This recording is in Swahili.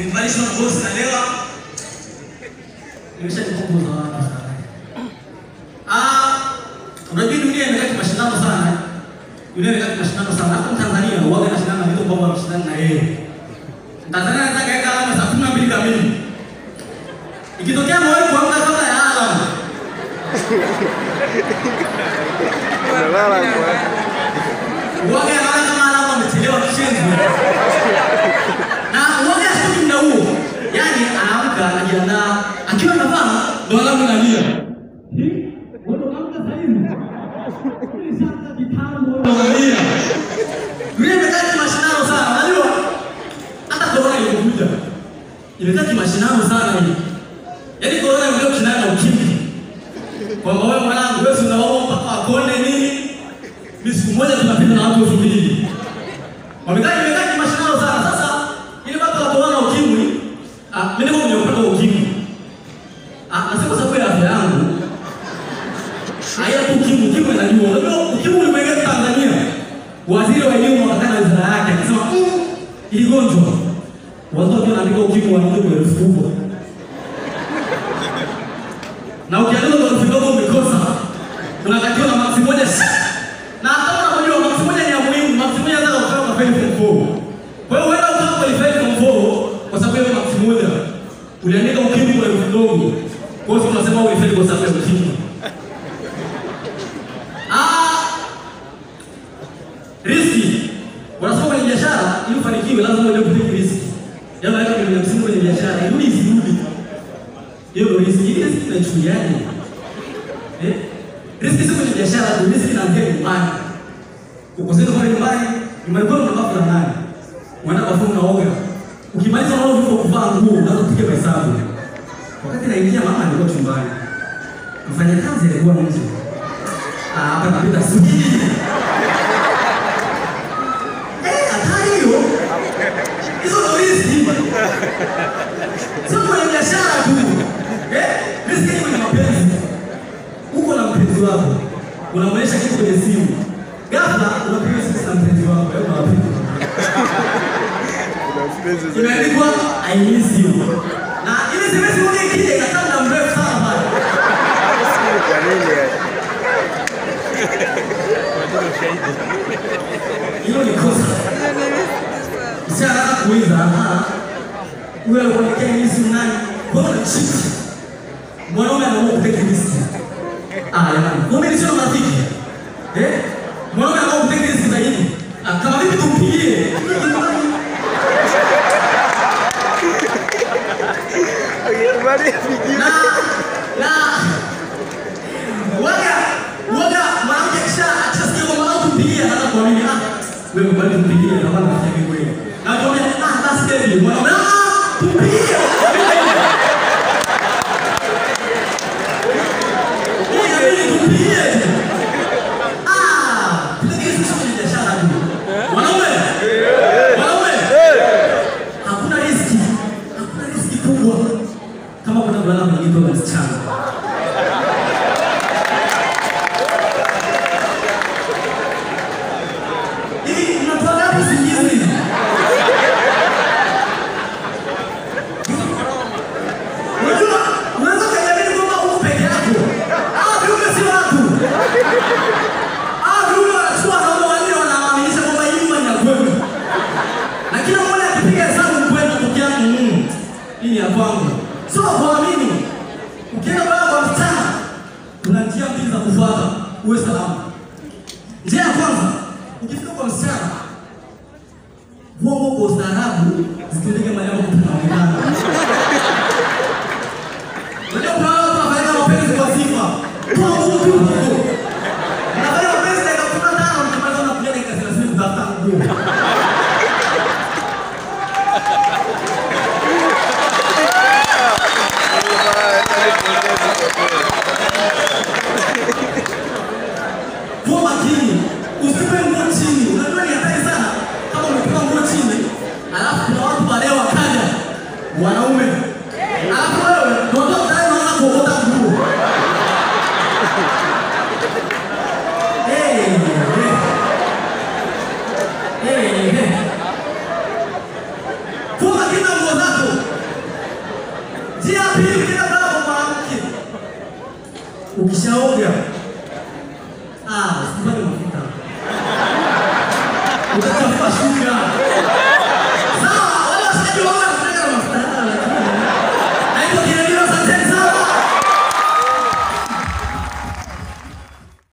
Nikivalishwa na bosi nalewa. Nimeshajipunguza watu sana. Ah, unajua dunia imekaa kimashindano sana. Dunia imekaa kimashindano sana. Hata Tanzania huwaga anashindana na vitu ambavyo wanashindana na yeye. Tanzania anataka kaeka alama saa kumi na mbili kamili. Ikitokea mwawe kuamka kabla ya alama. Unalala kwa Uwaga anaona kama alama amechelewa kishenzi. Na uwaga hashtuki muda huo. Yaani anaamka anajiandaa akiwa anavaa ndo alamu inalia. Hii, wewe ndo unaamka saa hizi? Ulishaanza kitambo wewe unalia. Dunia imekaa kimashindano sana, unajua? Hata corona ilikuja. Imekaa kimashindano sana hii. Yaani corona imekuja kushindana na ukimwi. Kwamba wewe mwanangu wewe si unaomba mpaka wakonde nini? Mimi siku moja tunapita na watu elfu mbili. Wamekaa imekaa kimashindano sana. Sasa ile baba la corona ukimwi, ah mimi niko kwenye upande wa ukimwi. Ah nasema sababu ya afya yangu. Haya tu ukimwi, ukimwi najua. Unajua ukimwi ulimwingia Tanzania. Waziri wa elimu akakaa na wizara yake akasema "Mm, ili gonjwa watu wakiwa wanaandika ukimwi wanakuja kwa elfu kubwa. Na ukiandika kwa elfu ndogo umekosa. Unatakiwa na maksi moja sha. Na hata unajua maksi moja ni ya muhimu, maksi moja hata ukifanya kwa fail form 4. Kwa hiyo wewe ukifanya kwa fail form 4 kwa sababu ya maksi moja uliandika ukimwi kwa elfu ndogo. Kwa hiyo tunasema ulifeli kwa sababu ya ukimwi. Ah, riski. Wanasema kwenye biashara ili ufanikiwe lazima uje kutake riski. Yaani weka kwenye msingi kwenye biashara, irudi isirudi. Hiyo ndio riski. Hii riski tunaichukuliaje? Eh? Riski sio kwenye biashara tu, riski inaanzia nyumbani. Ukoseka pale nyumbani, nyumbani kwako una bafu la nani? Unaenda bafu unaoga. Ukimaliza unaoga vitu vya kuvaa nguo, unaanza kupiga mahesabu. Wakati naingia mama alikuwa chumbani. Mfanyakazi alikuwa nje. Ah, hapa napita subiri. Eh, hatari hiyo. Hizo ndo riski. Sio kwenye biashara tu. Eh, riski ni kwenye mapenzi. Uko na mpenzi wako. Unamwonyesha kitu kwenye simu. Ghafla unapiga simu na mpenzi wako. Hebu wapi? kuna mpenzi za Imeandikwa I miss you. Na ile SMS moja ikija inakaa muda mrefu sana pale. kwa nini yani? Hilo ni kosa. Msichana anataka kuuliza, ah, huyo alikuwa anakia miss you nani? Kwa hiyo cheat. Mwanaume anaamua kutake risk. Ah, jamani. Kumbe ni sio marafiki. Eh? Mwanaume anaamua kutake risk zaidi. Ah, kama vipi tumpigie? Akikubali apigiwe. na na waga waga mwanamke kisha akishasikia kwamba au tumpigie anaanza kuamini ah wewe mbali tumpigie na bana rafiki kweli na kwambia ah basi baby mwanaume ah tumpigie Hii inabidi tumpigie ah tunakie sisi kwenye biashara tu mwanaume mwanaume hakuna riski hakuna riski kubwa kama kuna mvulana mwenye na msichana hivi mnatoa ngapi usingizi hivi unajua unaweza kujiamini kwamba uko peke yako ah viumbe si watu ah viumbe wanachukua kama wanne wanawaaminisha kwamba hii nyumba ni ya kwenu na kila mmoja akipiga hesabu kwenda peke yake mm, hii ni ya kwangu sio kuamini ukienda baba kwa msichana kuna njia mbili za kufuata uwe salama njia ya kwanza ukifika kwa msichana vongo kwa ustaarabu zitendeke maneno kutunaonekana unajua kuna watu wanafanya mapenzi kwa sifa toa nguo tu nguo unafanya mapenzi dakika kumi na tano mkimaliza unakuja dakika thelathini kutafuta nguo Kuwa makini, usipe nguo chini. Unajua ni hatari sana kama umetupa nguo chini, alafu kuna watu baadaye wakaja wanaume, alafu wewe ndio tayari unaanza kuokota nguo. pili, ukienda kulala kwa mwanamke, ukishaoga ah, usipate mafuta utatafuta shuka